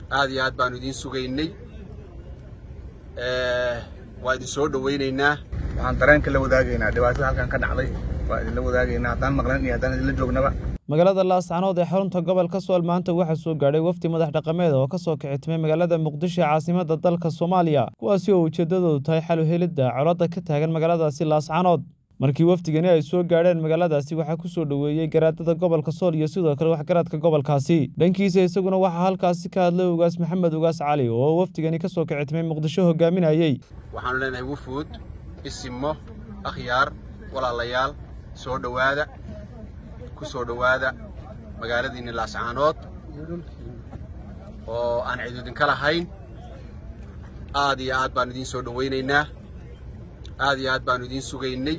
aad iyo aad baanu idiin sugaynay waa idin soo dhowaynaynaa waxaan dareenka la wadaagaynaa dhibaatada halkan ka dhacday waa idinla wadaagaynaa haddaan maqlan iyo haddaan idinla joognaba magaalada laascanood ee xarunta gobolka sool maanta waxaa soo gaadhay wafdi madax dhaqameed oo ka soo kicitimay magaalada muqdisho ee caasimadda dalka soomaaliya kuwaasi oo ujeeddadoodu tahay xal u helidda colada ka taagan magaaladaasi laascanood markii wafdigani ay soo gaadheen magaaladaasi waxaa ku soo dhoweeyey garaadada gobolka sool iyo sidoo kale waxgaradka gobolkaasi dhankiisa isaguna waxaa halkaasi ka hadlay ugaas maxamed ugaas cali oo wafdigani ka soo kicitimay muqdisho hogaaminayey waxaanu leenahay wufuud isimo akhyaar walaalayaal soo dhowaada ku soo dhowaada magaaladiinni laascaanood oo aan cid idinka lahayn aad iyo aad baanu idiin soo dhowaynaynaa aad iyo aad baanu idiin sugaynay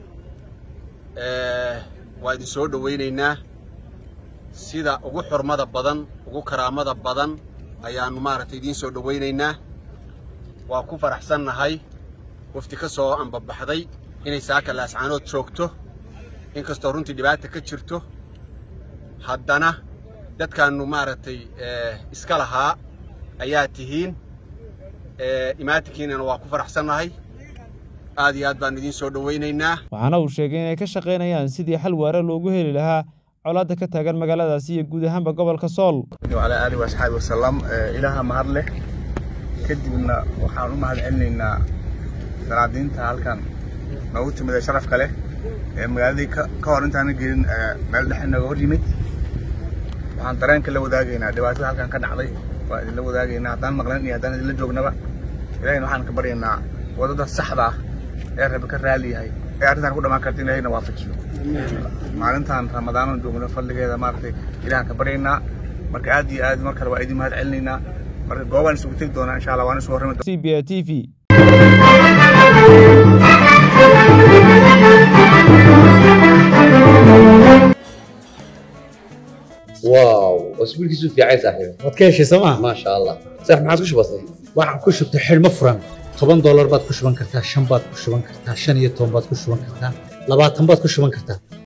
waa idin soo dhowaynaynaa sida ugu xurmada badan ugu karaamada badan ayaannu maaragtay idiin soo dhowaynaynaa waa ku faraxsannahay wafti ka soo ambabaxday inay saaka laascaanood joogto inkastoo runtii dhibaata ka jirto haddana dadkaannu maaragtay iska lahaa ayaa tihiin imaatinkiinana waa ku faraxsannahay aad iyo aad baanu idiin soo dhowaynaynaa waxaana uu sheegay inay ka shaqaynayaan sidii xal waare loogu heli lahaa colaadda ka taagan magaaladaasi iyo guud ahaanba gobolka sool wacalaa aalihi waasxaabi wasalam ilaaha mahad leh kadibna waxaan u mahad celinaynaa dalaadiinta halkan noogu timid ee sharafka leh ee magaaladii ka hor intaana gelin meel dhexe nooga hor yimid waxaan dareenka la wadaagaynaa dhibaatada halkan ka dhacday waa idinla wadaagaynaa haddaan maqlan iyo haddaan idinla joognaba ilahayna waxaan ka baryaynaa wadada saxda ah ee rabi ka raali yahay ee arrintan ku dhammaan karta in ilahayna waafajiyo maalintan ramadaanan joogno fadligeeda maaragtay ilahan ka baryaynaa marka aad iyo aad mar kale waa idin mahad celinaynaa marka goobaan isugu tegi doonaa insha allah waan isu warrami c b a t v واو اسبوع كيسو في عايز صاحبي waad ka heshay sooma ما شاء الله صح ما عادش بسيط waxaan ku shubtay xidhmo furan toban doolar baad ku shuban kartaa shan baad ku shuban kartaa shan iyo toban baad ku shuban kartaa labaatan baad ku shuban kartaa